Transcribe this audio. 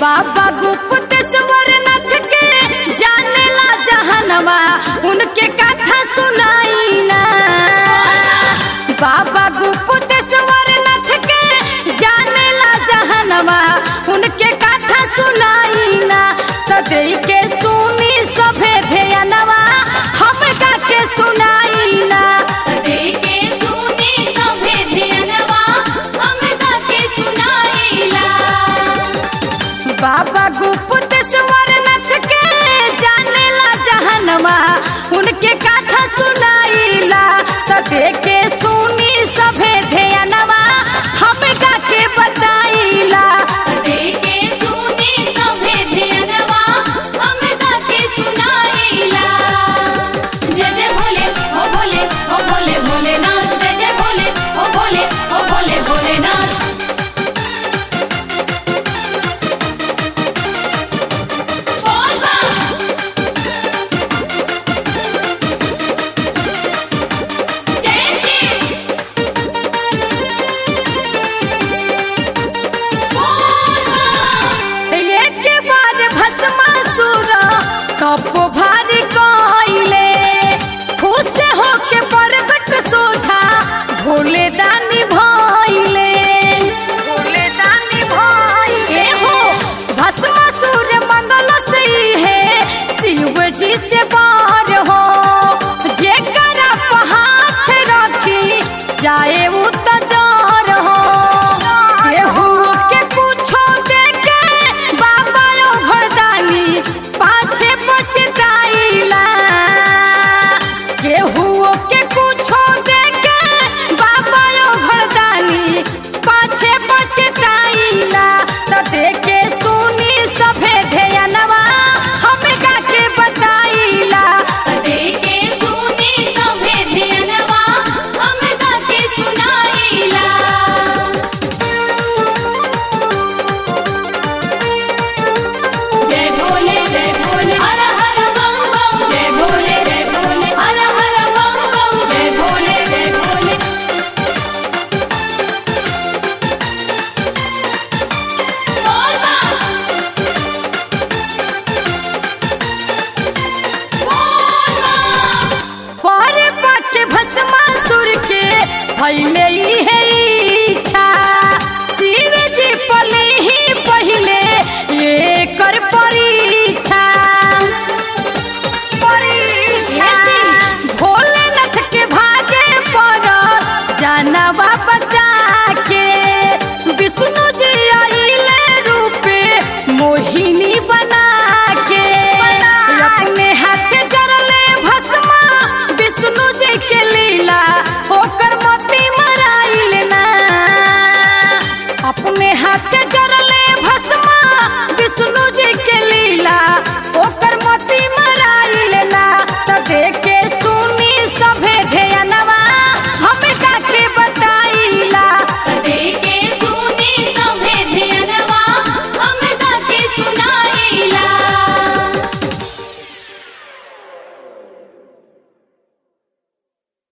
बाबा गुप्तेश्वर नाथ के जानेला जहनवा उनके कथा सुनाई ना बाबा गुप्तेश्वर नाथ के जानेला जहनवा उनके कथा सुनाई ना तो दे के सुनी सभे ध्यानवा हम गा के सुनाई ना देखे सुने सभे ध्यानवा हम गाके सुनाइला बाबा गुप्तेश्वर नाथ के जानेला जहनवा उनके कथा सुनाईला तो देखे सुनी सभे ध्यानवा हम गा के बताईला देखे सुने सभे ध्यानवा हम गाके सुनाइला जय जय भोले ओ भोले ओ भोले भोलेनाथ जय जय भोले ओ भोले ओ भोले भोलेनाथ बोल बा जय श्री बोल बा एक बार भस्मासुर कपो भारी कइले खुश होके प्रगट सोझा भोले दानी भइले भोले दानी भइले हो भस्मासुर मंगल से है शिव जी से बार हो जेकरा पे हाथ रखी जाए उ तो जार हो केहू के कुछो देके बाबा ओ घरदानी पाछे पछताइला केहू के कुछो देके बाबा ओ घरदानी पाछे पछताइला तो देखे सुनी सभे ध्यानवा हम गा के बताइला देखे सुने सभे ध्यानवा हम गाके सुनाइला जय भोले जय भोले हर हर बम बम जय भोले जय भोले हर हर बम बम जय भोले जय भोले बोल बा बोल बा पर पाके भस्मासुर के भइले ई है इच्छा शिव जी पले ही पहिले ये कर परीक्षा भोलेनाथ के भागे पर जानवा बचा के विष्णु जी आइले रूपे मोहिनी बना के अपने हाथ जरले भस्मा विष्णु जी के लीला